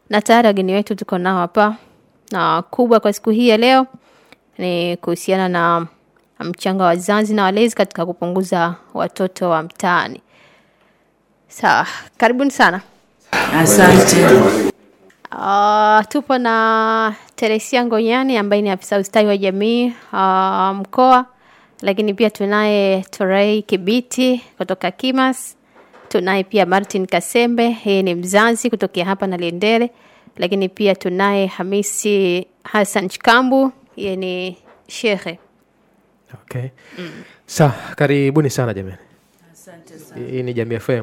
na tayari wageni wetu tuko nao hapa, na kubwa kwa siku hii ya leo ni kuhusiana na mchango wa wazazi na walezi katika kupunguza watoto wa mtaani. Sawa, karibuni sana. Asante. Uh, tupo na Teresia Ngonyani ambaye ni afisa ustawi wa jamii uh, mkoa, lakini pia tunaye Torei Kibiti kutoka Kimas. Tunaye pia Martin Kasembe, yeye ni mzazi kutokea hapa na Liendele, lakini pia tunaye Hamisi Hassan Chikambu, yeye ni shehe. Okay. Sawa, karibuni sana jamani. Asante sana. Hii ni Jamii FM.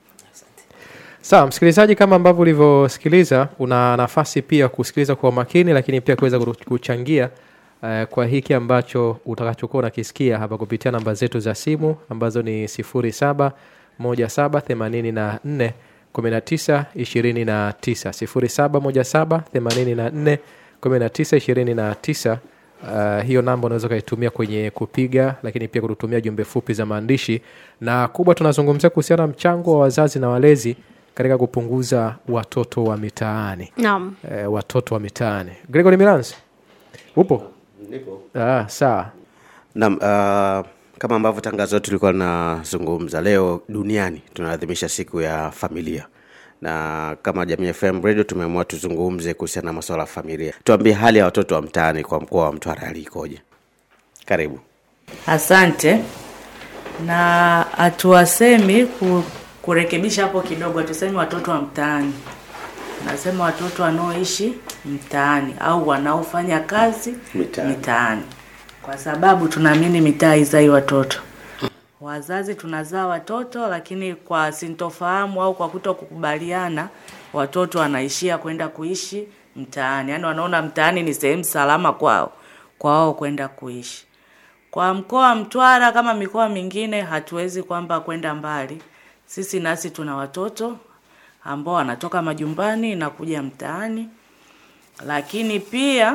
Sawa, msikilizaji, kama ambavyo ulivyosikiliza, una nafasi pia kusikiliza kwa makini, lakini pia kuweza kuru- kuchangia uh, kwa hiki ambacho utakachokuwa unakisikia hapa kupitia namba zetu za simu ambazo ni sifuri saba moja saba themanini na nne kumi na tisa ishirini na tisa sifuri saba moja saba themanini na nne kumi na tisa ishirini na tisa Uh, hiyo namba unaweza ukaitumia kwenye kupiga lakini pia kututumia jumbe fupi za maandishi na kubwa tunazungumzia kuhusiana na mchango wa wazazi na walezi katika kupunguza watoto wa mitaani Naam. eh, watoto wa mitaani gregory milans upo ah, sawa Naam, uh, kama ambavyo tangazo letu tulikuwa linazungumza leo duniani tunaadhimisha siku ya familia na kama Jamii FM Radio tumeamua tuzungumze kuhusiana na masuala ya familia. Tuambie hali ya watoto wa mtaani kwa mkoa wa Mtwara hali ikoje? Karibu. Asante. Na hatuwasemi ku, kurekebisha hapo kidogo, hatusemi watoto wa mtaani, nasema watoto wanaoishi mtaani au wanaofanya kazi Mitaani. mitaani, kwa sababu tunaamini mitaa haizai watoto. Wazazi tunazaa watoto, lakini kwa sintofahamu au kwa kuto kukubaliana, watoto wanaishia kwenda kuishi mtaani, yaani wanaona mtaani ni sehemu salama kwao kwa wao kwenda kuishi. Kwa mkoa wa Mtwara kama mikoa mingine, hatuwezi kwamba kwenda mbali. Sisi nasi tuna watoto ambao wanatoka majumbani na kuja mtaani, lakini pia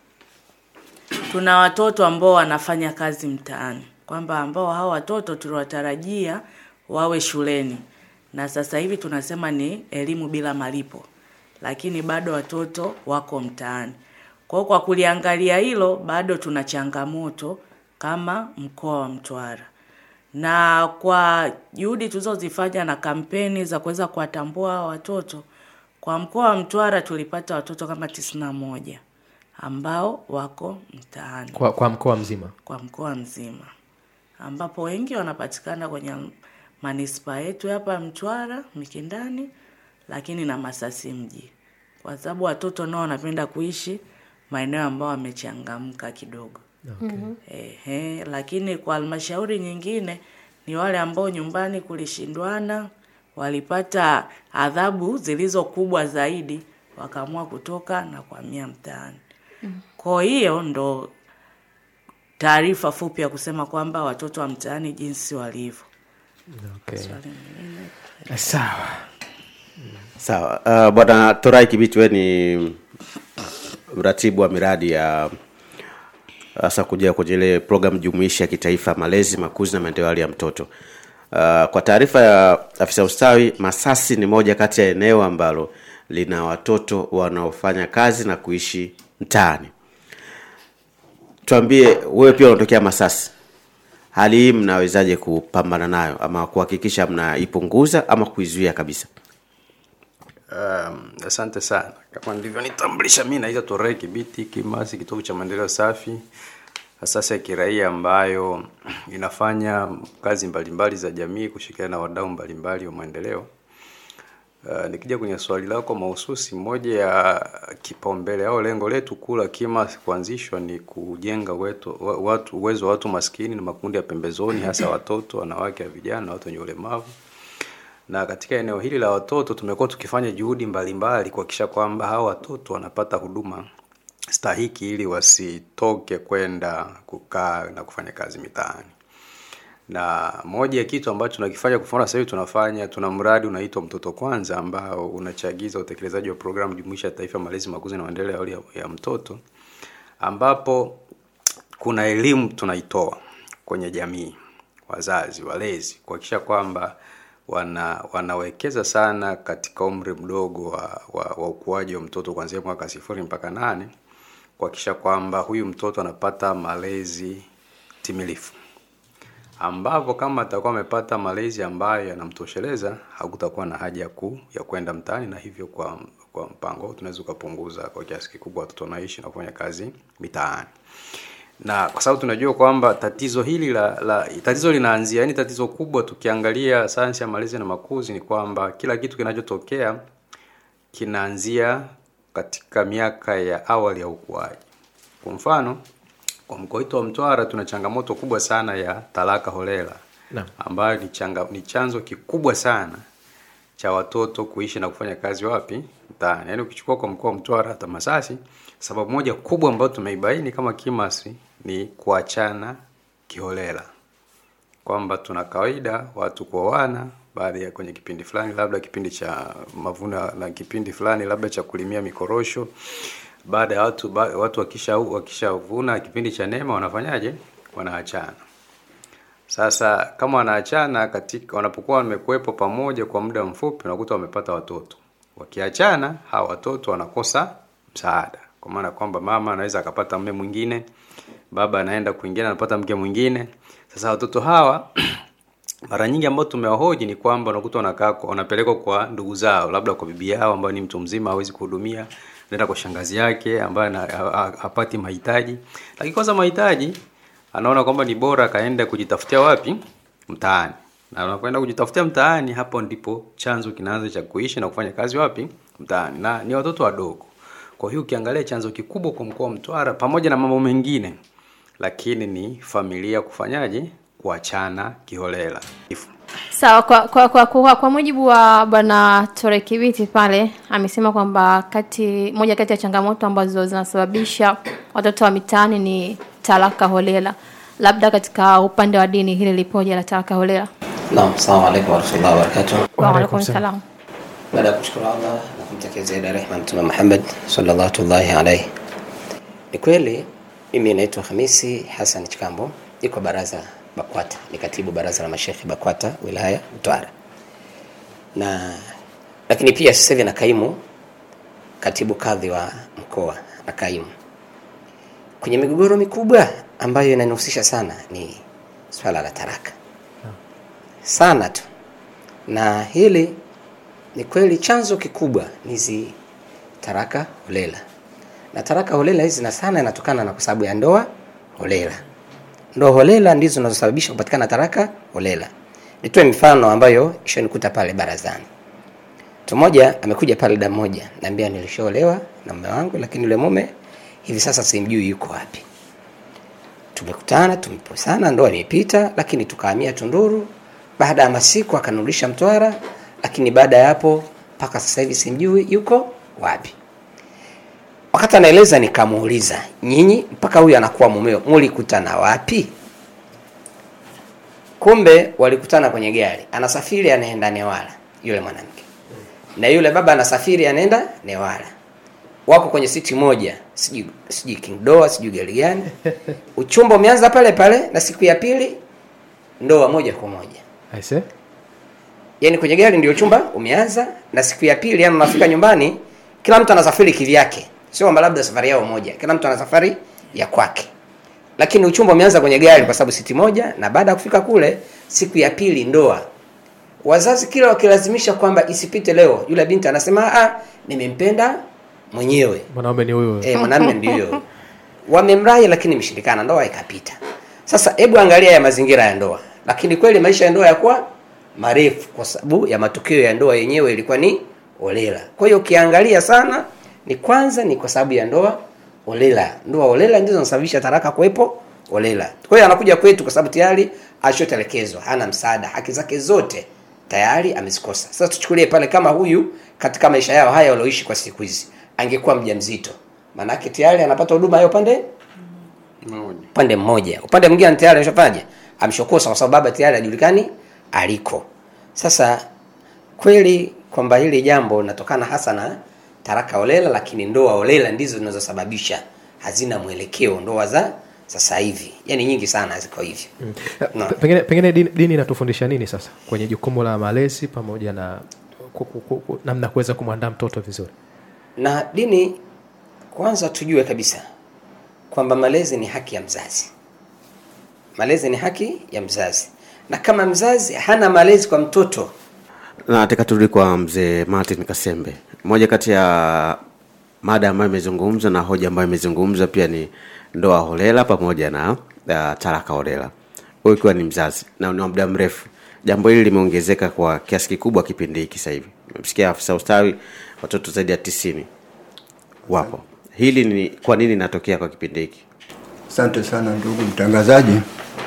tuna watoto ambao wanafanya kazi mtaani, kwamba ambao hao watoto tuliwatarajia wawe shuleni, na sasa hivi tunasema ni elimu bila malipo, lakini bado watoto wako mtaani. Kwa hiyo kwa kuliangalia hilo, bado tuna changamoto kama mkoa wa Mtwara, na kwa juhudi tulizozifanya na kampeni za kuweza kuwatambua hawa watoto, kwa mkoa wa Mtwara tulipata watoto kama tisini na moja ambao wako mtaani kwa, kwa mkoa mzima kwa mkoa mzima, ambapo wengi wanapatikana kwenye manispaa yetu hapa ya Mtwara Mikindani, lakini na Masasi mji, kwa sababu watoto nao wanapenda kuishi maeneo ambayo wamechangamka kidogo. Ehe, lakini kwa halmashauri nyingine ni wale ambao nyumbani kulishindwana, walipata adhabu zilizo kubwa zaidi, wakaamua kutoka na kuhamia mtaani. Kwa hiyo ndo taarifa fupi ya kusema kwamba watoto wa mtaani jinsi walivyo. okay. Swali lingine. sawa Sawa. Uh, Bwana Torai Kibiti, wewe ni mratibu wa miradi ya hasa kuja kwenye ile program jumuishi ya kitaifa malezi, makuzi na maendeleo ya hali ya mtoto. Uh, kwa taarifa ya afisa ustawi, Masasi ni moja kati ya eneo ambalo lina watoto wanaofanya kazi na kuishi mtaani. Tuambie, wewe pia unatokea Masasi, hali hii mnawezaje kupambana nayo ama kuhakikisha mnaipunguza ama kuizuia kabisa? Um, asante sana. Kama nilivyonitambulisha, mi naitwa Torei Kibiti Kimasi, kitovu cha maendeleo safi, asasi ya kiraia ambayo inafanya kazi mbalimbali za jamii kushirikiana na wadau mbalimbali wa maendeleo. Uh, nikija kwenye swali lako mahususi, moja ya kipaumbele au lengo letu kuu la KIMAS kuanzishwa ni kujenga wetu, wa- watu, uwezo wa watu maskini na makundi ya pembezoni, hasa watoto, wanawake na vijana na watu wenye ulemavu na katika eneo hili la watoto tumekuwa tukifanya juhudi mbalimbali kuhakikisha kwamba hawa watoto wanapata huduma stahiki ili wasitoke kwenda kukaa na kufanya kazi mitaani. Na moja ya kitu ambacho tunakifanya kwa mfano sasa hivi tunafanya tuna mradi unaitwa Mtoto Kwanza ambao unachagiza utekelezaji wa programu jumuishi ya taifa malezi, makuzi na maendeleo ya awali ya, ya mtoto ambapo kuna elimu tunaitoa kwenye jamii, wazazi, walezi, kuhakikisha kwamba wana wanawekeza sana katika umri mdogo wa, wa, wa ukuaji wa mtoto kuanzia mwaka sifuri mpaka nane kuhakikisha kwamba huyu mtoto anapata malezi timilifu ambapo kama atakuwa amepata malezi ambayo yanamtosheleza hakutakuwa na haja ya ku ya kwenda mtaani na hivyo kwa kwa mpango huu tunaweza ukapunguza kwa kiasi kikubwa watoto wanaishi na kufanya kazi mitaani na kwa sababu tunajua kwamba tatizo hili la, la tatizo linaanzia yani tatizo kubwa tukiangalia sayansi ya malezi na makuzi ni kwamba kila kitu kinachotokea kinaanzia katika miaka ya awali ya ukuaji kwa mfano kwa mkoa wetu wa Mtwara tuna changamoto kubwa sana ya talaka holela Naam. ambayo ni, changa, ni chanzo kikubwa sana cha watoto kuishi na kufanya kazi wapi mtaani. Yaani ukichukua kwa mkoa wa Mtwara hata Masasi, sababu moja kubwa ambayo tumeibaini kama Kimasi ni kuachana kiholela, kwamba tuna kawaida watu kuoana baada ya kwenye kipindi fulani, labda kipindi cha mavuno na kipindi fulani labda cha kulimia mikorosho. Baada ya watu ba, watu wakisha wakishavuna kipindi cha neema, wanafanyaje? Wanaachana. Sasa kama wanaachana katika wanapokuwa wamekuwepo pamoja kwa muda mfupi, unakuta wamepata watoto. Wakiachana hawa watoto wanakosa msaada, kwa maana kwamba mama anaweza akapata mume mwingine, baba anaenda kwingine anapata mke mwingine. Sasa watoto hawa mara nyingi ambao tumewahoji ni kwamba unakuta wanakaa kwa- wanapelekwa kwa ndugu zao, labda kwa bibi yao ambayo ni mtu mzima hawezi kuhudumia, naenda kwa shangazi yake ambaye ana- ha- ha- hapati mahitaji, lakini kwanza mahitaji anaona kwamba ni bora akaenda kujitafutia wapi mtaani, na unapoenda kujitafutia mtaani, hapo ndipo chanzo kinaanza cha kuishi na kufanya kazi wapi mtaani, na ni watoto wadogo. Kwa hiyo ukiangalia chanzo kikubwa kwa mkoa wa Mtwara, pamoja na mambo mengine, lakini ni familia kufanyaje, kuachana kiholela. Sawa, kwa, kwa, kwa, kwa, kwa mujibu wa bwana Tore Kibiti pale amesema kwamba kati moja kati ya changamoto ambazo zinasababisha watoto wa mitaani ni talaka holela. Labda katika upande wa dini hili lipoje la talaka holela? Naam, assalamu alaikum warahmatullahi wabarakatuh. Wa alaikum salam. Baada ya kumshukuru Allah na kumtakia zaidi ya rehema Mtume Muhammad sallallahu alaihi alayhi. Ni kweli mimi naitwa Hamisi Hassan Chikambo, niko baraza BAKWATA, ni katibu baraza la mashekhi BAKWATA wilaya Mtwara, na lakini pia sasa hivi na kaimu katibu kadhi wa mkoa na kaimu. Kwenye migogoro mikubwa ambayo inanihusisha sana ni swala la taraka sana tu, na hili ni kweli chanzo kikubwa ni hizi taraka holela, na taraka holela hizi na sana inatokana na kwa sababu ya ndoa holela. Ndoa holela ndizo zinazosababisha kupatikana taraka holela. Nitoe mifano ambayo ishonikuta pale barazani. Mtu mmoja amekuja pale da moja, naambia nilishaolewa na mume wangu, lakini yule mume hivi sasa simjui yuko wapi. Tumekutana, tumeposana, ndoa imepita, lakini tukahamia Tunduru. Baada ya masiku akanirudisha Mtwara, lakini baada ya hapo mpaka sasa hivi simjui yuko wapi. Wakati anaeleza nikamuuliza, nyinyi mpaka huyu anakuwa mumeo mulikutana wapi? Kumbe walikutana kwenye gari, anasafiri anaenda Newala yule mwanamke, na yule baba anasafiri anaenda Newala, wako kwenye siti moja, sijui sijui King Doa, sijui gari gani. Uchumba umeanza pale pale, na siku ya pili ndoa moja kwa moja Aise? yani kwenye gari ndio chumba umeanza na siku ya pili yani unafika nyumbani kila mtu anasafiri kivyake sio kwamba labda safari yao moja kila mtu ana safari ya kwake lakini uchumba umeanza kwenye gari kwa sababu siti moja na baada ya kufika kule siku ya pili ndoa wazazi kila wakilazimisha kwamba isipite leo yule binti anasema ah nimempenda mwenyewe mwanaume ni huyo eh, mwanamume ndio wamemrai lakini imeshindikana ndoa ikapita sasa hebu angalia ya mazingira ya ndoa lakini kweli maisha ya ndoa yakuwa marefu kwa sababu ya matukio ya ndoa yenyewe ilikuwa ni olela kwa hiyo ukiangalia sana ni kwanza ni kwa sababu ya ndoa olela ndoa olela ndizo zinasababisha taraka kuwepo olela kwa hiyo anakuja kwetu kwa sababu tayari ashotelekezwa hana msaada haki zake zote tayari amezikosa sasa tuchukulie pale kama huyu katika maisha yao haya walioishi kwa siku hizi angekuwa mjamzito maanake tayari anapata huduma ya upande Moja. upande mmoja upande mwingine tayari ameshafanyaje ameshakosa kwa sababu baba tayari hajulikani aliko sasa kweli kwamba hili jambo linatokana hasa na taraka olela lakini ndoa olela ndizo zinazosababisha hazina mwelekeo ndoa za sasa hivi yani nyingi sana ziko hivyo no. Pe- pengine, pengine dini, dini inatufundisha nini sasa kwenye jukumu la malezi pamoja na ku- ku- ku- ku- namna ya kuweza kumwandaa mtoto vizuri na dini kwanza tujue kabisa kwamba malezi ni haki ya mzazi malezi ni haki ya mzazi na kama mzazi hana malezi kwa mtoto na nataka turudi kwa mzee martin kasembe moja kati ya mada ambayo imezungumzwa na hoja ambayo imezungumzwa pia ni ndoa holela pamoja na uh, talaka holela huyu ikiwa ni mzazi na ni wa muda mrefu jambo hili limeongezeka kwa kiasi kikubwa kipindi hiki sasa hivi memsikia afisa ustawi watoto zaidi ya tisini wapo hili ni kwa nini inatokea kwa kipindi hiki Asante sana ndugu mtangazaji.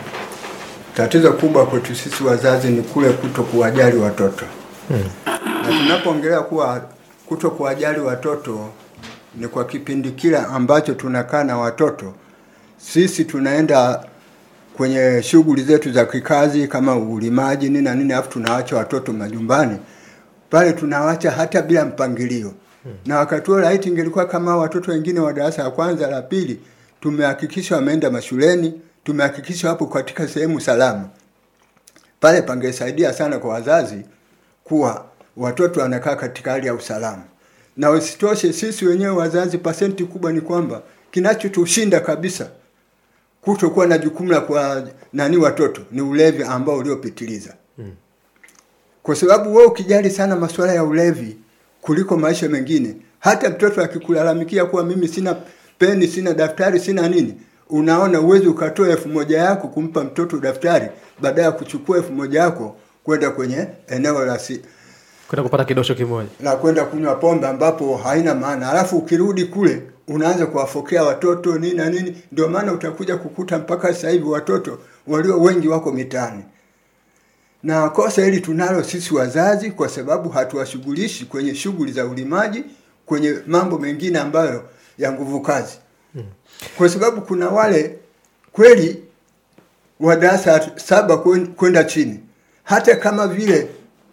Tatizo kubwa kwetu sisi wazazi ni kule kuto kuwajali watoto hmm. Na tunapoongelea kuwa kuto kuwajali watoto ni kwa kipindi kile ambacho tunakaa na watoto, sisi tunaenda kwenye shughuli zetu za kikazi kama ulimaji nini na nini, alafu tunaacha watoto majumbani pale, tunawacha hata bila mpangilio hmm. Na wakati huo laiti ingelikuwa kama watoto wengine wa darasa la kwanza la pili, tumehakikisha wameenda mashuleni, tumehakikisha wapo katika sehemu salama, pale pangesaidia sana kwa wazazi kuwa watoto wanakaa katika hali ya usalama. Na usitoshe, sisi wenyewe wazazi, pasenti kubwa ni kwamba kinachotushinda kabisa kutokuwa na jukumu la kwa nani watoto ni ulevi ambao uliopitiliza mm. Kwa sababu wewe ukijali sana masuala ya ulevi kuliko maisha mengine, hata mtoto akikulalamikia kuwa mimi sina peni, sina daftari, sina nini, unaona uwezi ukatoa elfu moja yako kumpa mtoto daftari baada ya kuchukua elfu moja yako kwenda kwenye eneo la si, kwenda kupata kidosho kimoja la kwenda kunywa pombe ambapo haina maana, alafu ukirudi kule unaanza kuwafokea watoto nini na nini. Ndio maana utakuja kukuta mpaka sasa hivi watoto walio wengi wako mitaani, na kosa hili tunalo sisi wazazi, kwa sababu hatuwashughulishi kwenye shughuli za ulimaji, kwenye mambo mengine ambayo ya nguvu kazi, kwa sababu kuna wale kweli wa darasa saba kwen- kwenda chini, hata kama vile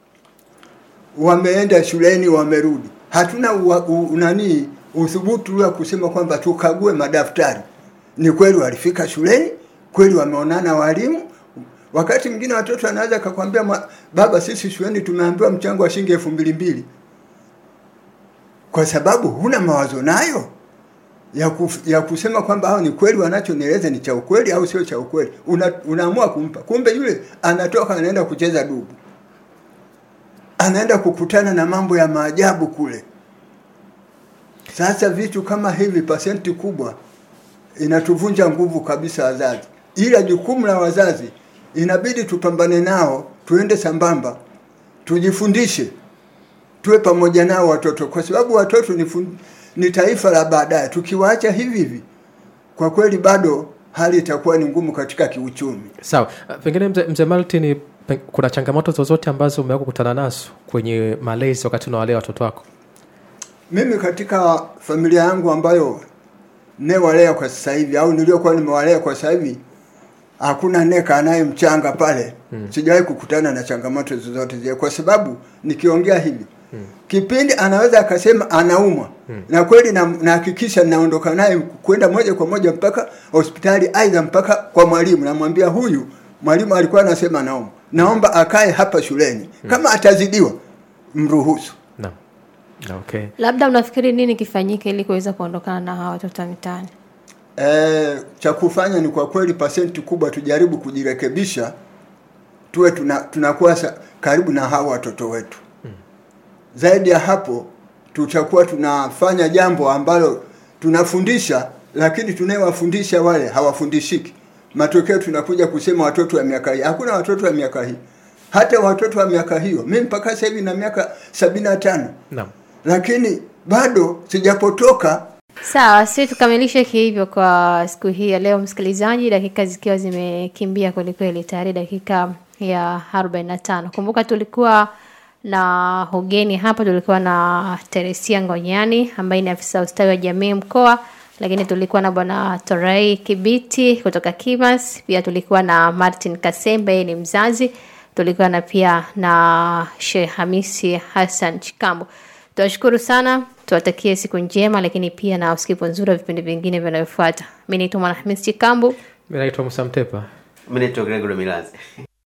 wameenda shuleni wamerudi, hatuna ua- u- nani uthubutu wa kusema kwamba tukague madaftari. Ni kweli walifika shuleni, kweli wameonana walimu. Wakati mwingine watoto anaweza akakwambia "Ma- baba, sisi shuleni tumeambiwa mchango wa shilingi elfu mbili mbili, kwa sababu huna mawazo nayo ya, kuf, ya kusema kwamba hao ni kweli wanachonieleza ni cha ukweli au sio cha ukweli. Una, unaamua kumpa, kumbe yule anatoka anaenda kucheza dubu anaenda kukutana na mambo ya maajabu kule. Sasa vitu kama hivi, pasenti kubwa inatuvunja nguvu kabisa wazazi, ila jukumu la wazazi inabidi tupambane nao, tuende sambamba, tujifundishe, tuwe pamoja nao watoto, kwa sababu watoto ni, fun, ni taifa la baadaye. Tukiwaacha hivi hivi, kwa kweli bado hali itakuwa ni ngumu katika kiuchumi. sawa Uh, pengine mzee mze martin pe- kuna changamoto zozote ambazo umeweza kukutana nazo kwenye malezi wakati unawalea watoto wako Mimi katika familia yangu ambayo newalea kwa sasa hivi au niliokuwa nimewalea kwa sasa hivi hakuna neka anaye mchanga pale hmm. Sijawahi kukutana na changamoto zozote zile, kwa sababu nikiongea hivi hmm. kipindi anaweza akasema anaumwa hmm. na kweli na- nahakikisha naondoka naye kwenda moja kwa moja mpaka hospitali, aidha mpaka kwa mwalimu, namwambia huyu mwalimu alikuwa anasema anaumwa, naomba akae hapa shuleni hmm. kama atazidiwa mruhusu. naam Na, okay labda unafikiri nini kifanyike ili kuweza kuondokana na hawa watoto wa mitaani E, cha kufanya ni kwa kweli pasenti kubwa tujaribu kujirekebisha, tuwe tuna, tunakuwa sa- karibu na hawa watoto wetu. Zaidi ya hapo, tutakuwa tunafanya jambo ambalo tunafundisha, lakini tunayewafundisha wale hawafundishiki. Matokeo tunakuja kusema watoto wa miaka hii. Hakuna watoto wa miaka hii, hata watoto wa miaka hiyo. Mimi mpaka sasa hivi na miaka sabini na tano naam lakini bado sijapotoka sawa si tukamilishe hivyo kwa siku hii ya leo msikilizaji dakika zikiwa zimekimbia kwelikweli tayari dakika ya 45 kumbuka tulikuwa na ugeni hapa tulikuwa na teresia ngonyani ambaye ni afisa ustawi wa jamii mkoa lakini tulikuwa na bwana torei kibiti kutoka kimas pia tulikuwa na martin kasembe yeye ni mzazi tulikuwa na pia na sheh hamisi hassan chikambo tuwashukuru sana tuwatakie siku njema lakini pia na usikivu nzuri wa vipindi vingine vinavyofuata mi naitwa mwanahamis chikambu mi naitwa musa mtepa mi naitwa gregory milazi